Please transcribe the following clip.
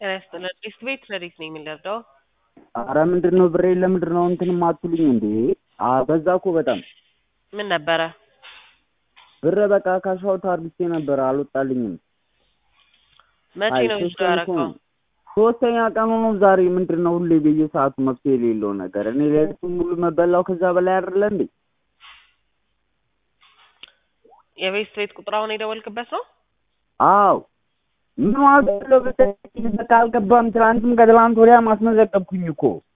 ጤና ይስጥልን። ዲስት ቤት ረዲት ነኝ የምንደርደው አረ ምንድን ነው ብሬ ለምንድን ነው እንትን ማትሉኝ እንዴ? አ በዛ እኮ በጣም ምን ነበረ? ብር በቃ ካሻውት አርግቼ ነበር አልወጣልኝም። መቼ አይ ነው ሶስት ይዞ ቀን እኮ ያረከው? ነው። ሶስተኛ ቀኑ ነው ዛሬ። ምንድን ነው ሁሌ በየሰዓቱ መፍትሄ የሌለው ነገር? እኔ ሌሊቱን ሙሉ መበላው ከዛ በላይ አይደለ እንዴ? የቤት ቤት ቁጥር አሁን የደወልክበት ነው? አው ምን ዋጋ አለው ብትለኝ በቃ አልገባም። ትናንትም ከትላንት ወዲያ ማስመዘገብኩኝ እኮ